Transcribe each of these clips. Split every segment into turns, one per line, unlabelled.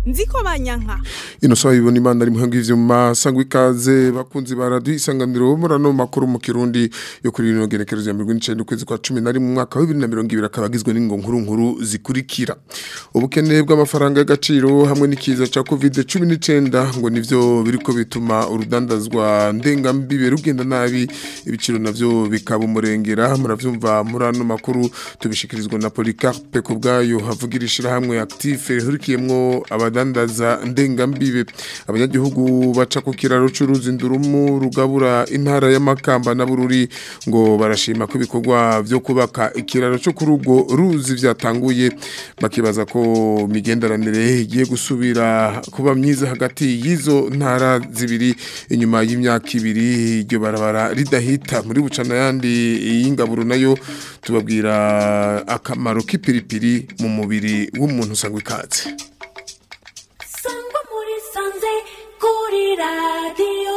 nziko banyanka
ino saha ibona imana ari muhango ivyuma sangwa ikaze bakunzi baraduha isanganiro murano makuru mu kirundi yo kuri rino genekerezo ya 19 ukwezi kwa 10 mu mwaka wa 2020 akaba agizwe n'ingo nkuru nkuru zikurikira ubukene bw'amafaranga y'agaciro hamwe n'ikiza ca covid 19 ngo nivyo biriko bituma urudandazwa ndengambibe rugenda nabi ibiciro navyo bikaba umurengera muravyumva murano makuru tubishikirizwa na Policarpe kubgayo havugirishira hamwe active hurikiyemwo abadandaza ndengambibe abanyagihugu baca ku kiraro c'uruzi ndurumu rugabura intara y'amakamba na bururi ngo barashima ko ibikorwa vyo kubaka ikiraro cyo kuri urwo ruzi vyatanguye bakibaza ko migenderanire igiye gusubira kuba myiza hagati y'izo ntara zibiri inyuma y'imyaka ibiri iryo barabara ridahita muri bucana yandi y'ingaburo nayo tubabwira akamaro k'ipiripiri mu mubiri w'umuntu usanga ikaze
sangwa muri sanze kuri radiyo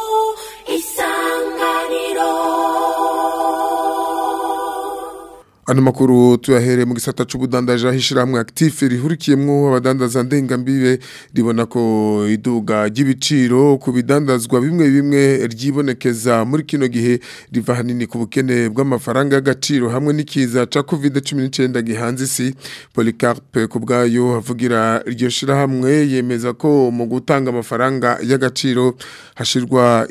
isanganiro
Ano makuru tuyahere mu gisata c'ubudandaje ahishiramwe active rihurikiyemwo abadandaza ndengambibe ribona ko iduga ry'ibiciro ku bidandazwa bimwe bimwe ryibonekeza muri kino gihe riva hanini ku bukene bw'amafaranga y'agaciro hamwe n'ikiza ca covid-19 gihanze isi Policarpe kubgayo avugira iryo shirahamwe yemeza ko mu gutanga amafaranga y'agaciro hashirwa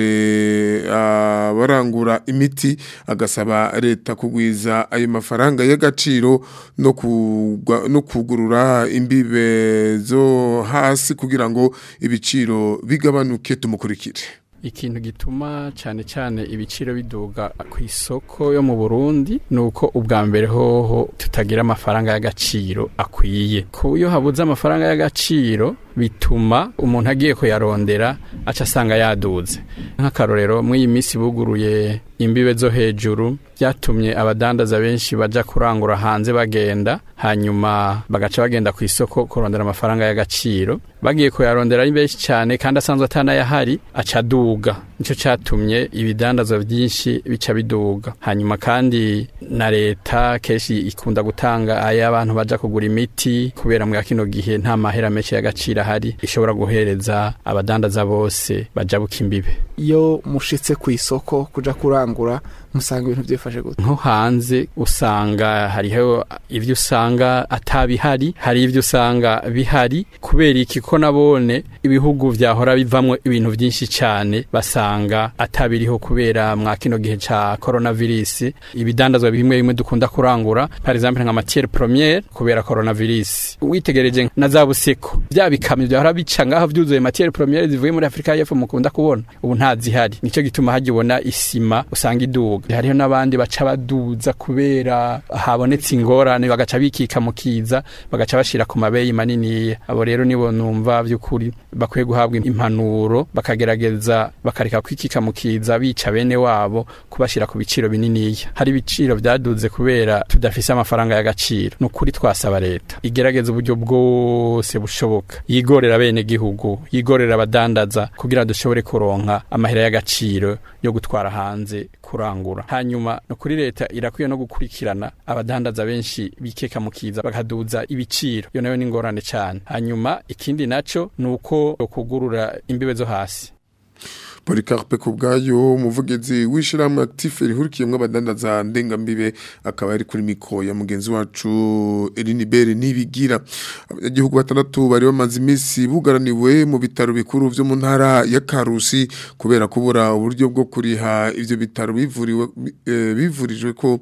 imbere abarangura imiti agasaba leta kugwiza ayo mafaranga y'agaciro no kugwa- no kugurura imbibe zo hasi kugira ngo ibiciro bigabanuke tumukurikire
ikintu gituma cyane cyane ibiciro biduga ku isoko yo mu Burundi nuko ubwa mbere hoho tutagira amafaranga y'agaciro akwiye ku iyo habuze amafaranga y'agaciro bituma umuntu agiye kuyarondera aca asanga yaduze nk'akarorero muri iyi minsi buguruye imbibe zo hejuru byatumye abadandaza benshi baja kurangura hanze bagenda hanyuma bagaca bagenda ku isoko kurondera amafaranga y'agaciro bagiye kuyarondera ari benshi cyane kandi asanzwe atanayahari aca aduga nicyo cyatumye ibidandazwa byinshi bica biduga hanyuma kandi na leta kenshi ikunda gutanga ay'abantu baja kugura imiti kubera muri kino gihe nta mahera menshi y'agaciro ahari ishobora guhereza abadandaza bose bajabuka imbibe
iyo mushitse ku isoko kuja kurangura musanga ibintu byifashe gute
nko hanze usanga hariho ibyo usanga atabihari hari ibyo usanga bihari kubera iki ko nabone ibihugu vyahora bivamwo ibintu byinshi cyane basanga atabiriho kubera mwa kino gihe ca coronavirus ibidandazwa bimwe bimwe dukunda kurangura par exemple nka matière première kubera coronavirus witegereje na za buseko bya bikamyo byahora bica ngaho vyuzuye matière première zivuye muri Afrika y'Epfo mukunda kubona ubu ntazihari nico gituma hagibona isima usanga iduga hariho n'abandi baca baduza kubera habonetse ingorane bagaca bikika mu kiza bagaca bashira ku mabeyi manini abo rero nibo numva by'ukuri bakwiye guhabwa impanuro bakagerageza bakareka kwikika mu kiza bica bene wabo kubashira ku biciro bininiya hari ibiciro byaduze kubera tudafise amafaranga y'agaciro ni ukuri twasaba leta igerageza uburyo bwose bushoboka yigorera bene gihugu yigorera abadandaza kugira dushobore kuronka amahera y'agaciro yo gutwara hanze kurangura hanyuma no kuri leta irakwiye no gukurikirana abadandaza benshi bikeka mu kiza bakaduza ibiciro yo nayo ni ingorane cyane hanyuma ikindi naco ni uko kugurura imbibe zo hasi
Policarpe kubgayo umuvugizi w'ishiramwe active rihurikiyemwo abadandaza ndengambibe akaba ari kuri mikro ya mugenzi wacu Elinibere nibigira abanyagihugu batandatu bari bamaze iminsi bugaraniwe mu bitaro bikuru vyo mu ntara ya Karusi kubera kubura uburyo bwo kuriha ivyo bitaro bivuriwe eh, bivurijwe ko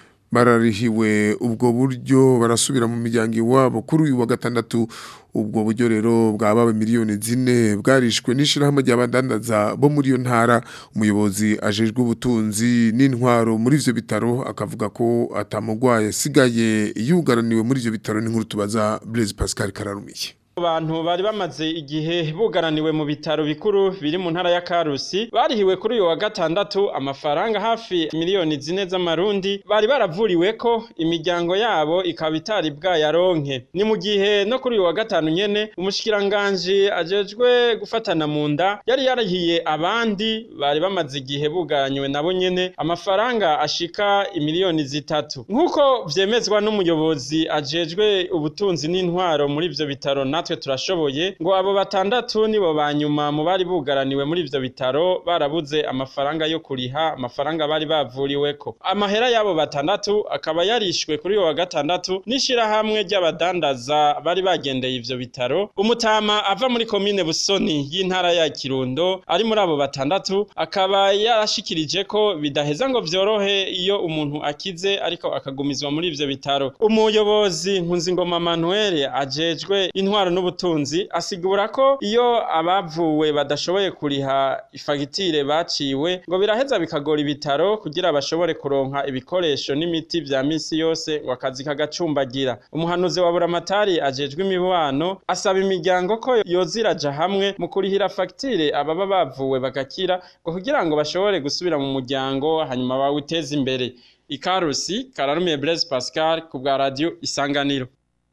bararihiwe ubwo buryo barasubira mu miryango iwabo kuri uyu wa gatandatu ubwo buryo rero bwabawe miliyoni zine bwarishwe n'ishirahamwe ry'abadandaza bo muri iyo ntara umuyobozi ajejwe ubutunzi n'intwaro muri ivyo bitaro akavuga ko atamugwaye asigaye yugaraniwe muri ivyo bitaro n'inkuru tubaza Blaise Pascal Kararumiye
abantu bari bamaze igihe bugaraniwe mu bitaro bikuru biri mu ntara ya Karusi barihiwe kuri uyu wa gatandatu amafaranga hafi miliyoni zine z'amarundi bari baravuriwe ko imiryango yabo ikaba itari bwayaronke ni mu gihe no kuri uyu wa gatanu nyene umushikiranganje ajejwe gufatana mu nda yari yarahiye abandi bari bamaze igihe bugaranywe nabo nyene amafaranga ashika imiliyoni zitatu nk'uko vyemezwa n'umuyobozi ajejwe ubutunzi n'intwaro muri ivyo bitaro na natwe turashoboye ngo abo batandatu nibo banyuma mu bari bugaraniwe muri ivyo bitaro barabuze amafaranga yo kuriha amafaranga bari bavuriweko amahera y'abo batandatu akaba yarishwe kuri uwo wa gatandatu n'ishirahamwe ry'abadandaza bari bagendeye ivyo bitaro umutama ava muri komine busoni y'intara ya kirundo ari muri abo batandatu akaba yarashikirije ko bidaheza ngo vyorohe iyo umuntu akize ariko akagumizwa muri ivyo bitaro umuyobozi nkunzingoma manuel ajejwe intwaro n'ubutunzi asigura ko iyo abavuwe badashoboye kuriha ifagitire baciwe ngo biraheza bikagora ibitaro kugira bashobore kuronka ibikoresho n'imiti vya misi yose ngo akazi kagacumbagira umuhanuzi wa buramatari ajejwe imibano asaba imiryango ko yoziraja hamwe mu kurihira fagitire ababa bavuwe bagakira ngo kugira ngo bashobore gusubira mu muryango hanyuma bawuteze imbere ikarusi kararumiye Blaise Pascal ku bwa radio isanganiro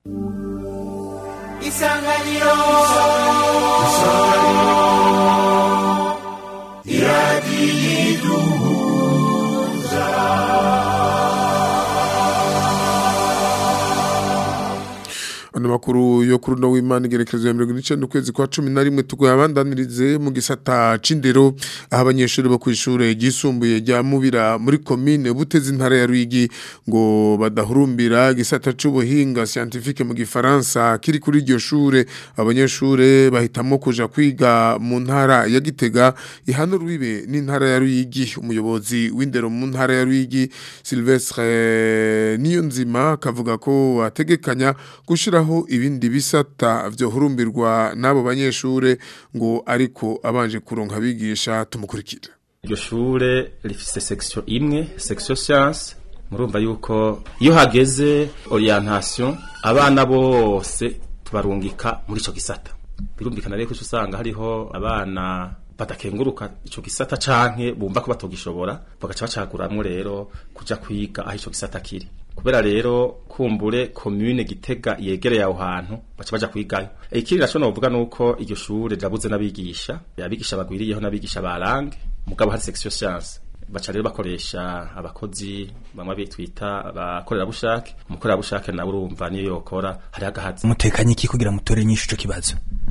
isanganiro
ano makuru yo kuri no w'Imana igerekezo ya 19 ukwezi kwa 11 tugoye abandanirize mu gisata cindero aho abanyeshuri bo kwishure gisumbuye rya mubira muri commune buteze intara ya Ruyigi ngo badahurumbira gisata c'ubuhinga scientifique mu gifaransa kiri kuri iryo shure abanyeshure bahitamo kuja kwiga mu ntara ya Gitega ihano rubibe n'intara ya Ruyigi umuyobozi w'indero mu ntara ya Ruyigi Sylvestre Niyonzima kavuga ko ategekanya gushiraho ibindi bisata vyohurumbirwa n'abo banyeshure ngo ariko abanje kuronka abigisha tumukurikira
iryo shure rifise section imwe section science murumva yuko iyo hageze orientation abana bose tubarungika muri ico gisata birumvikana rero ko usanga hariho abana badakenguruka ico gisata canke bumva ko batogishobora bagaca bacaguramwo rero kuja kwiga aho ico gisata kiri kubera rero kumbure commune gitega yegereye aho hantu baca baja kwigayo ikindi naco novuga nuko iryo shure rirabuze n'abigisha abigisha bagwiriyeho n'abigisha barange mugabo hari section science baca rero bakoresha abakozi bamwe bitwita abakorerabushake umukorerabushake nawe urumva niyo yokora hari agahazi
mutekanye iki kugira mutore nyinshi ico kibazo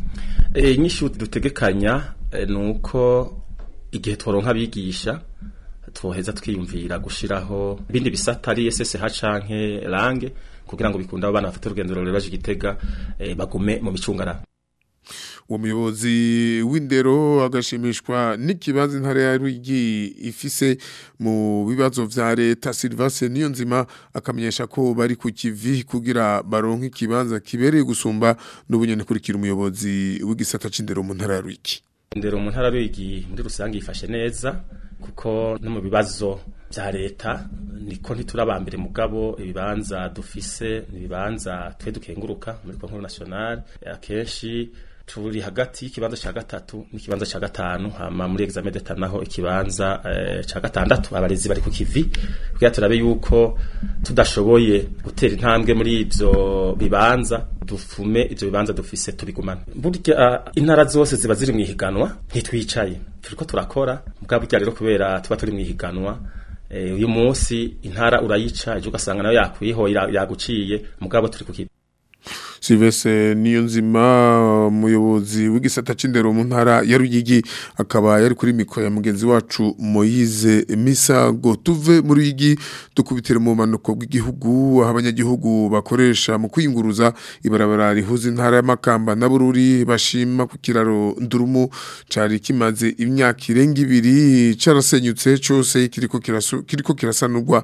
e, inyishu dutegekanya e, nuko igihe tworonka abigisha twoheza twiyumvira gushiraho ibindi bisata ari SSH canke langue kugira ngo bikunde abana bafite urugendo rurerure baje gitega e, bagume mu micungararo
uwo muyobozi w'indero agashimishwa n'ikibazo intara ya Ruyigi ifise mu bibazo vya leta Sylvain Niyonzima akamenyesha ko bari ku kivi kugira baronke ikibanza kibereye gusumba n'ubunyene kurikira umuyobozi w'igisata c'indero mu ntara ya Ruyigi
indero mu ntara Ruyigi muri rusange yifashe neza kuko no mu bibazo vya leta niko ntiturabambere mugabo ibibanza dufise ibibanza twe dukenguruka muri konkuru nationale akenshi turi hagati y'ikibanza ca gatatu n'ikibanza ca gatanu hama muri examen d'etat naho ikibanza eh, ca gatandatu abarezi bari ku kivi kugira turabe yuko tudashoboye gutera intambwe muri ivyo bibanza dufume ivyo bibanza dufise tubigumane burya uh, intara zose ziba ziri mwihiganwa ntitwicaye turiko turakora mugabo burya rero kubera tuba turi mwihiganwa eh, uyu munsi intara urayica ejo ugasanga nayo yakwiho yaguciye mugabo turi ku kivi
Sylvestre Niyonzima umuyobozi w'igisata c'indero mu ntara ya Ruyigi akaba yari kuri mikro ya mugenzi wacu Moise Misago tuve muri Ruyigi dukubitira mu manuko bw'igihugu aho abanyagihugu bakoresha mu kwiyunguruza ibarabara rihuza intara y'amakamba na Bururi bashima ku kiraro Ndurumu cari kimaze imyaka irenga ibiri carasenyutse cose kiriko kirasu kiriko kirasanurwa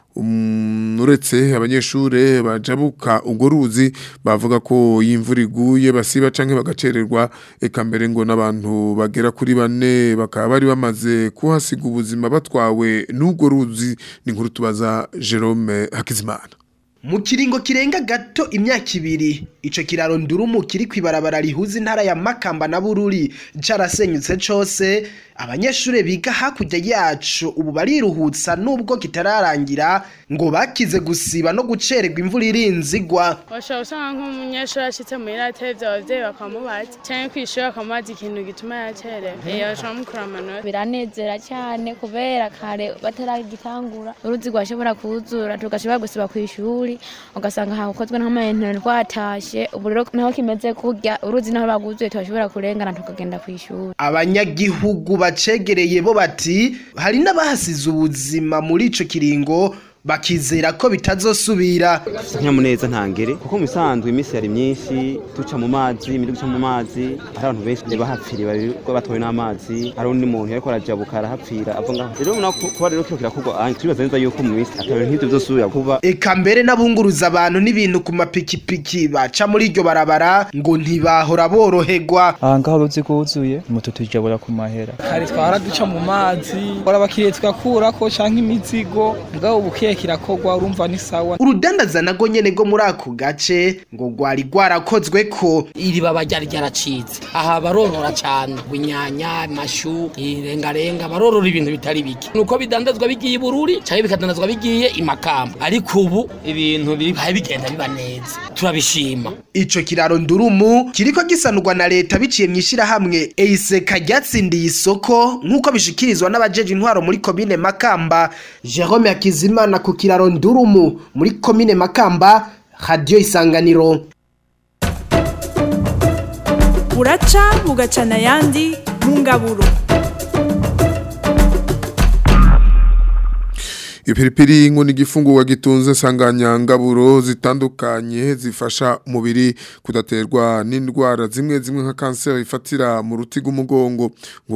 uretse abanyeshure bajabuka ubwo ruzi bavuga ko imvura iguye basiba canke bagacererwa eka mbere ngo n'abantu bagera kuri bane bakaba bari bamaze kuhasiga ubuzima batwawe n'ubwo ruzi ni nkuru tubaza Jerome Hakizimana
mu kiringo kirenga gato imyaka ibiri ico kiraro ndurumu kiri kwibarabara rihuza intara ya Makamba na Bururi carasenyutse cose abanyeshure biga hakurya yacu ubu bariruhutsa nubwo kitararangira ngo bakize gusiba no gucererwa imvura irinzigwa
washobora usanga nk'umunyeshuri ashitse muri atevye abavyeyi bakamubaza canke kw'ishuri bakamubaza ikintu gituma yacerewe iyo bashobora mukura amanota
biranezera cyane kubera kare bataragitangura uruzi rwashobora kuzura tugashobora gusiba kw'ishuri
rwari ugasanga hakozwe nk'amayinite rwatashe ubu rero naho kimeze kurya uruzi naho baguzuye tuhashobora kurengana tukagenda ku ishuri
abanyagihugu bacegereye bo bati hari n'abahasize ubuzima muri ico kiringo bakizera ko bitazosubira
nyamuneza ntangere kuko mu bisanzwe iminsi yari myinshi duca mu mazi imiri guca mu mazi hari abantu benshi bahapfiriye barirwa batowe n'amazi hari undi muntu yariko arajabuka arahapfira ava ngaho rero ubona ko kuba rero kino kirakorwa anye turibaza neza yuko mu minsi atabintu nk'ivyo vyosubira kuba
eka mbere n'abunguruza abantu n'ibintu ku mapikipiki baca muri iryo barabara ngo ntibahora boroherwa
aha ngaho uruzi rwuzuye moto tujabura ku mahera
hari twara duca mu mazi ora abakiriya tugakurako canke imizigo mugabo ubuke kirakorwa urumva ni sawa
urudandaza nago nyene go muri ako gace ngo rwari rwarakozwe ko
iri baba ryari ryaracitse aha barorora cyane inyanya amashu irengarenga barorora ibintu bitari bike nuko bidandazwa bigiye i bururi cyangwa bikadandazwa bigiye i makamba ariko ubu ibintu bibaye bigenda biba neza turabishima
ico kiraro ndurumu kiriko gisanurwa na leta biciye mu ishirahamwe eiseka ryatsindiye isoko nk'uko bishikirizwa n'abajeje intwaro muri komine makamba jerome hakizimana ku kiraro ndurumu muri komine makamba radiyo isanganiro
buraca bugacana ayandi mu ngaburo
Ipiripiri ngo ni igifungurwa gitunze sanganyangaburo zitandukanye zifasha umubiri kudaterwa n'indwara zimwe zimwe nka kanseri ifatira mu ruti rw'umugongo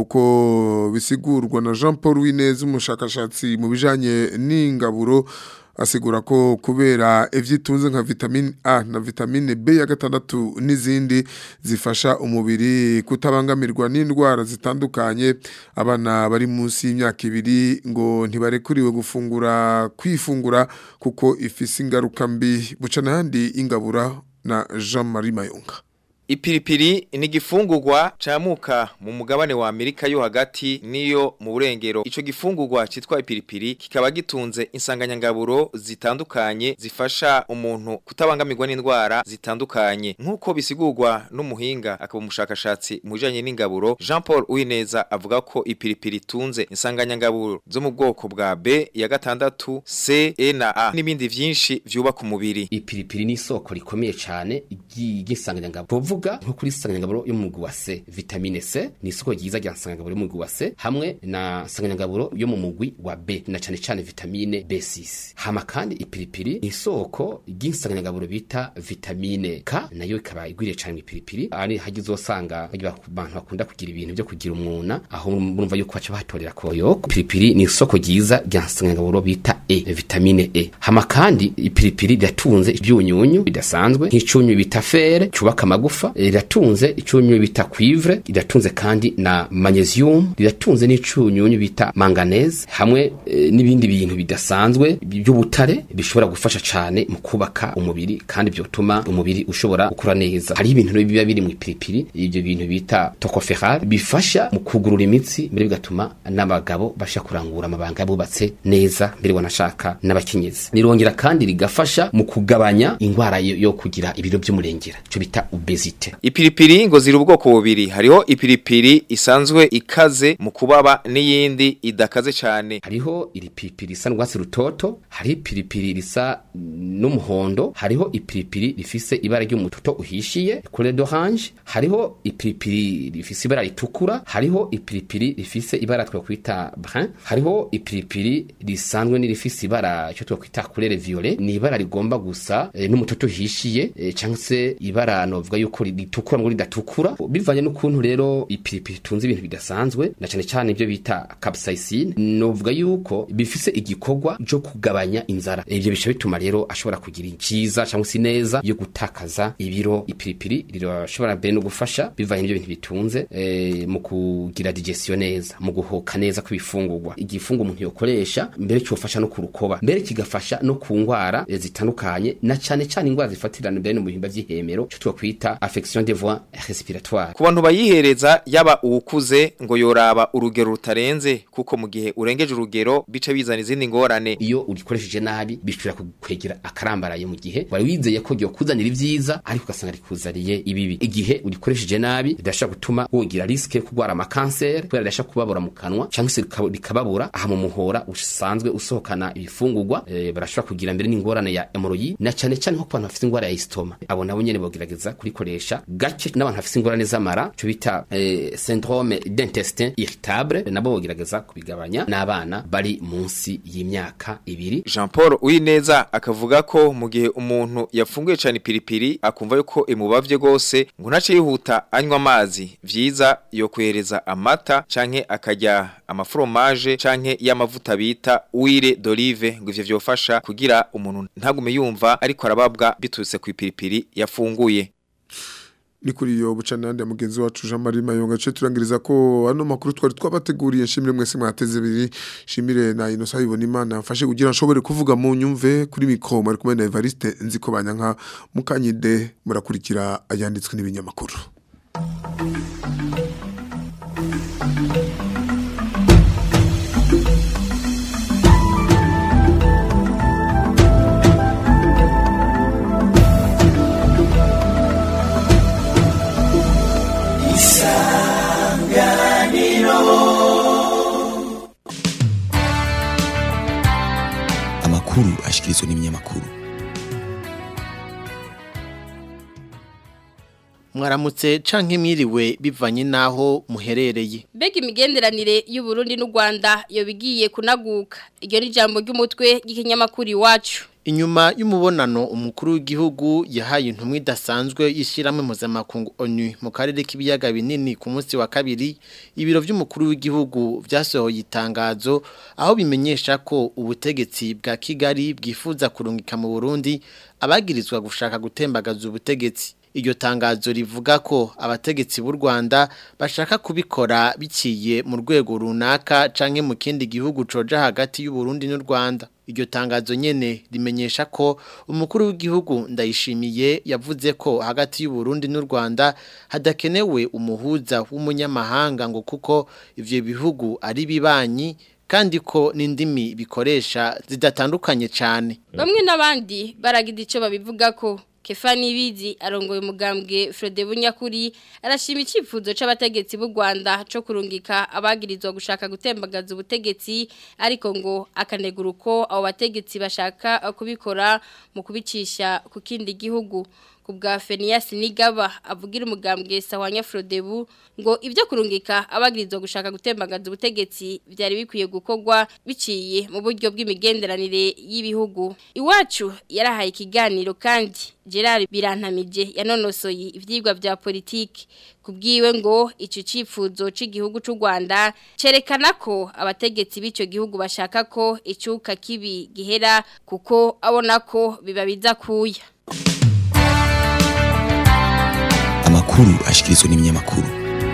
nk'uko bisigurwa na Jean Paul Winez umushakashatsi mu bijanye n'ingaburo asigura ko kubera ivyitunze nka vitamine A na vitamine B ya gatandatu n'izindi zifasha umubiri kutabangamirwa n'indwara zitandukanye abana bari munsi y'imyaka ibiri ngo ntibarekuriwe gufungura kwifungura kuko ifise ingaruka mbi buca n'ahandi ingabura na Jean Marie Mayonga
Ipiripiri ni igifungurwa camuka mu mugabane wa Amerika yo hagati niyo mu burengero. Ico gifungurwa citwa ipiripiri kikaba gitunze insanganyangaburo zitandukanye zifasha umuntu kutabangamirwa n'indwara zitandukanye. Nkuko bisigurwa n'umuhinga akaba umushakashatsi mu bijanye n'ingaburo, Jean Paul Uwineza avuga ko ipiripiri tunze insanganyangaburo zo mu bwoko bwa B ya gatandatu, C, E na A n'ibindi vyinshi vyubaka umubiri.
Ipiripiri ni isoko rikomeye cyane ry'insanganyangaburo kuvuga nko kuri sanganyangaburo yo mu mugwi wa C vitamine C ni isoko ryiza rya sanganyangaburo yo mu mugwi wa C hamwe na sanganyangaburo yo mu mugwi wa B na cane cane vitamine B6 hama kandi ipiripiri ni isoko ry'insanganyangaburo bita vitamine K nayo ikaba igwiriye cane mu ipiripiri ari hagize usanga abantu bakunda kugira ibintu byo kugira umwuna aho murumva yuko baca batorera koyo ipiripiri ni isoko ryiza rya sanganyangaburo bita E vitamine E hama kandi ipiripiri ryatunze ibyunyunyu bidasanzwe nk'icunyu bita fere cyubaka amagufa riratunze icyunyu bita cuivre riratunze kandi na magnesium riratunze n'icyunyunyu bita manganese hamwe e, n'ibindi bintu bidasanzwe by'ubutare bishobora gufasha cyane mu kubaka umubiri kandi byotuma umubiri ushobora gukura neza hari ibintu biba biri mu ipiripiri ibyo bintu bita tocopherol bifasha mu kugurura imitsi mbere bigatuma n'abagabo basha kurangura amabanga yabubatse neza mbere wanashaka n'abakenyezi rirongera kandi rigafasha mu kugabanya indwara yo, yo kugira ibiro by'umurengera cyo bita obesite
Ipiripiri ngo ziri ubwoko bubiri hariho ipiripiri isanzwe ikaze mu kubaba n'iyindi idakaze cyane
hariho iri piripiri risa n'urwatsi rutoto hariho ipiripiri risa n'umuhondo hariho ipiripiri rifise ibara ry'umutoto uhishiye couleur d'orange hariho ipiripiri rifise ibara ritukura hariho ipiripiri rifise ibara twakwita brun hariho ipiripiri risanzwe n'irifise ibara cyo twakwita couleur violet ni ibara rigomba gusa e, n'umutoto uhishiye e, cyangwa se ibara novuga yuko ritukura ngo ridatukura bivanye n'ukuntu rero ipiripiri tunze ibintu bidasanzwe na cyane cyane ibyo bita capsaicine novuga yuko bifise igikorwa cyo kugabanya inzara ibyo bisha bituma rero ashobora kugira iciza cyangwa se neza yo gutakaza ibiro ipiripiri rirashobora mbere no gufasha bivanye n'ibyo bintu bitunze e, mu kugira digestion neza mu guhoka neza kw'ibifungurwa igifungo umuntu yokoresha mbere cyofasha no kurukoba mbere kigafasha no ku ngwara e, zitandukanye na cyane cyane ingwara zifatirana mbere no mu bihimba by'ihemero cyo twakwita affection des voies respiratoires
ku bantu bayihereza yaba uwukuze ngo yoraba urugero rutarenze kuko mu gihe urengeje urugero bica bizana izindi ngorane
iyo urikoresheje nabi bishobora kukwegera akarambaraye mu gihe wari wizeye ko ryo kuzanira ibyiza ariko ugasanga rikuzaniye ibibi igihe urikoresheje nabi ridashobora gutuma wogira riske yo kurwara amakanseri kubera ridashobora kubabura mu kanwa cyangwa se rikaba- rikababura aha mu muhora usanzwe usohokana ibifungurwa eh, barashobora kugira mbere n'ingorane ya hemorrhoid na cyane cyane nko ku bantu bafite ingwara ya istoma abo nabo nyene bogerageza kurikoresha gake n'abantu bafite ingorane z'amara cyo bita eh, syndrome d'intestin irritable nabo bogerageza kubigabanya n'abana bari munsi y'imyaka ibiri
Jean Paul Uwineza akavuga ko mu gihe umuntu yafunguye cyane ipiripiri akumva yuko imubavye gose ngo ntace yihuta anywa amazi vyiza yo kwereza amata canke akarya amafromaje canke y'amavuta bita huile d'olive ngo ivyo vyofasha kugira umuntu ntagume yumva ariko arababwa biturutse ku ipiripiri yafunguye
ni kuri iyo bucanande ya mugenzi wacu Jean Marie Mayonga cyo turangiriza ko ano makuru twari twabateguriye shimire mwese mwateze biri shimire na Innocent ibona imana mfashe kugira nshobore kuvuga mu nyumve kuri mikoma ari kumwe na Evariste nziko banyanka mukanyide murakurikira ayanditswe n'ibinyamakuru
amakuru ashikirizwa n'ibinyamakuru
mwaramutse canke mwiriwe bivanye naho muherereye
Mbega imigenderanire y'u Burundi n'u Rwanda yobigiye kunaguka. Iryo ni jambo ry'umutwe ry'ikinyamakuru iwacu.
inyuma y'umubonano umukuru w'igihugu yahaye intumwa idasanzwe y'ishyirahamwe mpuzamakungu ONU mu karere k'ibiyaga binini ku munsi wa kabiri ibiro by'umukuru w'igihugu byasohoye itangazo aho bimenyesha ko ubutegetsi bwa Kigali bwifuza kurungika mu Burundi abagirizwa gushaka gutembagaza ubutegetsi iryo tangazo rivuga ko abategetsi b'u Rwanda bashaka kubikora biciye mu rwego runaka canke mu kindi gihugu coja hagati y'u Burundi n'u Rwanda iryo tangazo nyene rimenyesha ko umukuru w'igihugu ndayishimiye yavuze ko hagati y'u Burundi n'u Rwanda hadakenewe umuhuza w'umunyamahanga ngo kuko ivyo bihugu ari bibanyi kandi ko n'indimi bikoresha zidatandukanye cyane
Bamwe n'abandi baragize ico babivuga ko Kefani Bizi arongoye umugambwe Frode Bunyakuri arashima icifuzo c'abategetsi b'u Rwanda co kurungika abagirizwa gushaka gutembagaza ubutegetsi ariko ngo akanegura uko abo bategetsi bashaka kubikora mu kubicisha ku kindi gihugu kubwa Fenias Nigaba avugira umugambwe Sawanya Frodebu ngo ibyo kurungika abagirizwa gushaka gutembagaza ubutegetsi byari bikwiye gukorwa biciye mu buryo bw'imigenderanire y'ibihugu iwacu yarahaye ikiganiro kandi Gerard Birantamije yanonosoye ivyigwa vya politiki kubwiwe ngo ico cifuzo c'igihugu c'u Rwanda cerekana ko abategetsi b'ico gihugu bashaka ko icuka kibi gihera kuko abona ko biba biza kuya
amakuru ashikirizwa n'ibinyamakuru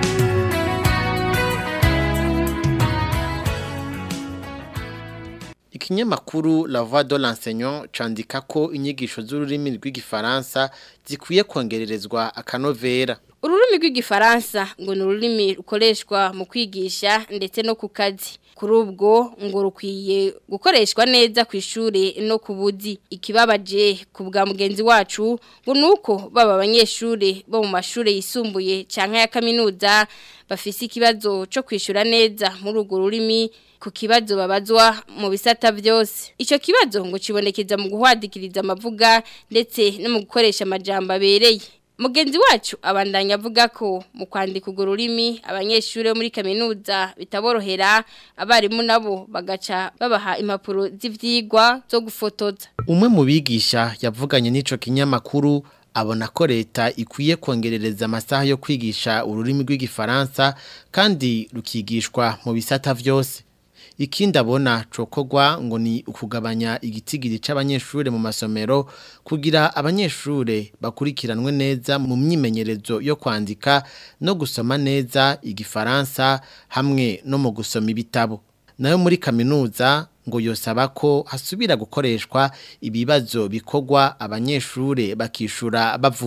Ikinyamakuru La Voix de l'enseignant candika ko inyigisho z'ururimi rw'igifaransa zikwiye kongererezwa akanovera.
Ururimi rw'igifaransa ngo ni ururimi rukoreshwa mu kwigisha ndetse no ku kazi. Kuri ubwo ngo rukwiye gukoreshwa neza ku ishuri no ku buzi. Ikibabaje ku bwa mugenzi wacu ngo nuko baba abanyeshuri bo mu mashuri yisumbuye canke ya kaminuza bafise ikibazo cyo kwishura neza muri urwo rurimi ku kibazo babazwa mu bisata byose. Ico kibazo ngo kibonekeza mu guhwadikiriza amavuga ndetse no mu gukoresha amajambo abereye. Mugenzi wacu abandanya avuga ko mu kwandika urwo rurimi abanyeshuri bo muri kaminuza bitaborohera abarimu nabo bagaca babaha impapuro z'ivyigwa zo gufotoza.
Umwe mu bigisha yavuganye n'ico kinyamakuru abona ko leta ikwiye kongerereza amasaha yo kwigisha ururimi rw'igifaransa kandi rukigishwa mu bisata vyose. Ikindi abona cokogwa ngo ni ukugabanya igitigiri c'abanyeshure mu masomero kugira abanyeshure bakurikiranwe neza mu myimenyerezo yo kwandika no gusoma neza igifaransa hamwe no mu gusoma ibitabo. Nayo muri kaminuza ngo yosaba ko hasubira gukoreshwa ibibazo bikogwa abanyeshure bakishura bavuga.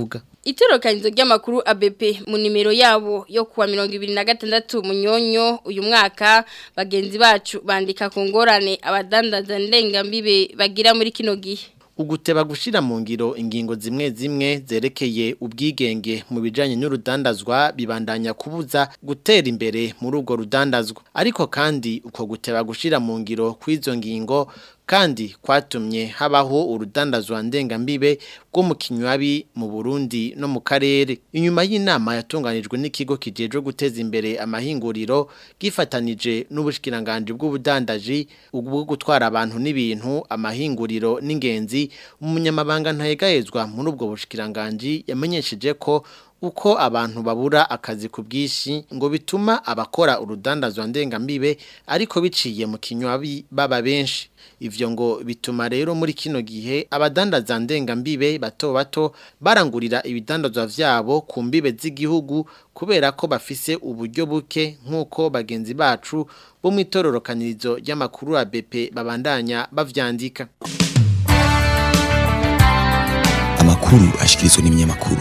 Itorokanizo ry'amakuru ABP mu nimero yabo yo kuwa 2026 munyonyo uyu mwaka bagenzi bacu bandika ku ngorane abadandaza ndengambibe bagira muri kino gihe
uguteba gushira mu ngiro ingingo zimwe zimwe zerekeye ubwigenge mu bijanye n'urudandazwa bibandanya kubuza gutera imbere muri urwo rudandazwa ariko kandi uko guteba gushira mu ngiro kw'izo ngingo kandi kwatumye habaho urudandazwa ndengambibe rwo mu kinywabi mu Burundi no mu karere inyuma y'inama yatunganijwe n'ikigo kijejwe guteza imbere amahinguriro gifatanije n'ubushikiranganje bw'ubudandaji ubwo gutwara abantu n'ibintu amahinguriro n'ingenzi umunyamabanga ntayegayezwa muri ubwo bushikiranganje yamenyesheje ko uko abantu babura akazi ku bwinshi ngo bituma abakora urudandazwa ndengambibe ariko biciye mu kinywabi baba benshi ivyo ngo bituma rero muri kino gihe abadandaza ndengambibe bato bato barangurira ibidandazwa vyabo ku mbibe z'igihugu kubera ko bafise uburyo buke nk'uko bagenzi bacu bo mu itororokanirizo ry'amakuru ya BP babandanya bavyandika
amakuru ashikirizwa n'ibinyamakuru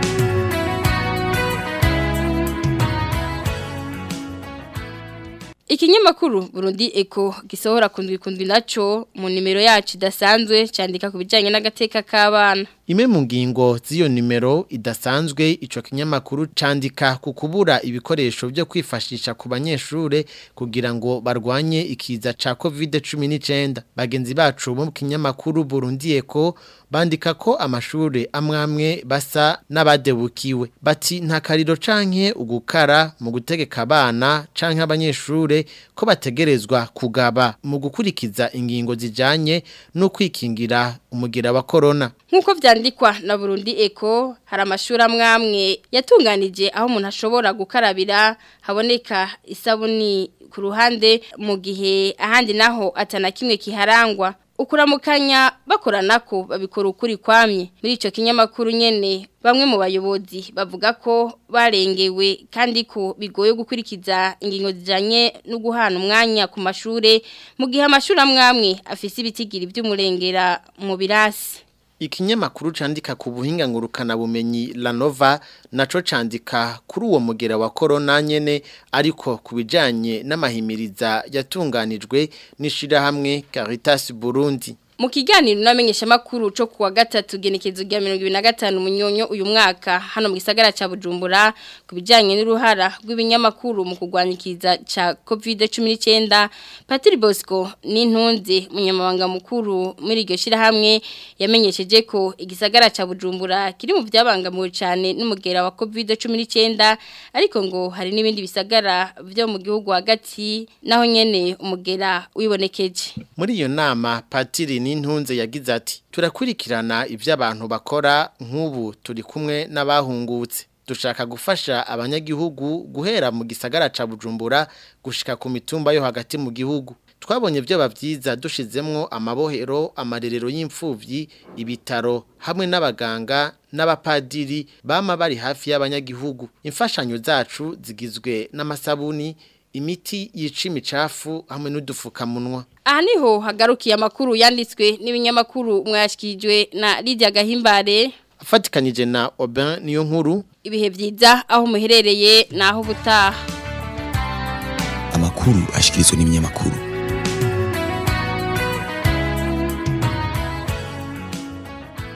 Ikinyamakuru Burundi Eko gisohora kundwi kundwi naco mu nimero yacu idasanzwe candika ku bijanye n'agateka k'abana.
Ime mu ngingo z'iyo nimero idasanzwe ico kinyamakuru candika ku kubura ibikoresho byo kwifashisha ku banyeshure kugira ngo barwanye ikiza ca COVID-19 bagenzi bacu mu kinyamakuru Burundi Eko bandika ko amashure amwamwe basa n'abadebukiwe bati nta kariro canke ugukara mu gutegeka abana canke abanyeshure ko bategerezwa kugaba mu gukurikiza ingingo zijanye no kwikingira umugera wa corona
Nkuko vyandikwa na Burundi Eko hari amashuri amwamwe yatunganije aho umuntu ashobora gukarabira haboneka isabuni ku ruhande mu gihe ahandi naho atana kimwe kiharangwa ukuramukanya bakorana ko babikora ukuri kwamye muri ico kinyamakuru nyene bamwe mu bayobozi bavuga ko barengewe kandi ko bigoye gukurikiza ingingo zijanye no guhana umwanya ku mashure mu gihe amashuri amwamwe afise ibitigiri by'umurengera mu birasi
Ikinyamakuru candika ku buhinga ngurukana bumenyi Lanova naco candika kuri uwo mugera wa corona nyene ariko kubijanye n'amahimiriza yatunganijwe nishira hamwe Caritas Burundi
Mu kiganiro namenyesha makuru cyo kuwa gatatu genekezo rya 2025 munyonyo uyu mwaka hano mu gisagara ca Bujumbura kubijanye n'uruhara rw'ibinyamakuru mu kugwanyikiza ca COVID-19 Patrick Bosco n'intunze munyamabanga mukuru muri iryo shira hamwe yamenyesheje ko igisagara ca Bujumbura kiri mu byabangamiwe cyane n'umugera wa COVID-19 ariko ngo hari n'ibindi bisagara byo mu gihugu hagati naho nyene umugera wibonekeje
Muri iyo nama Patrick n'intunze yagize ati turakurikirana ibyo abantu bakora nk'ubu turi kumwe n'abahungutse dushaka gufasha abanyagihugu guhera mu gisagara ca bujumbura gushika ku mitumba yo hagati mu gihugu twabonye byo bavyiza dushizemwo amabohero amarerero y'imfuvyi ibitaro hamwe n'abaganga n'abapadiri bama bari hafi y'abanyagihugu imfashanyo zacu zigizwe n'amasabuni imiti yica imicafu hamwe n'udufukamunwa
aha niho hagarukiye amakuru yanditswe n'ibinyamakuru mwashyikirijwe na Lydia Gahimbare
afatikanije na Aubin niyo nkuru
ibihe byiza aho muherereye naho ubutaha
amakuru ashikirizwa n'ibinyamakuru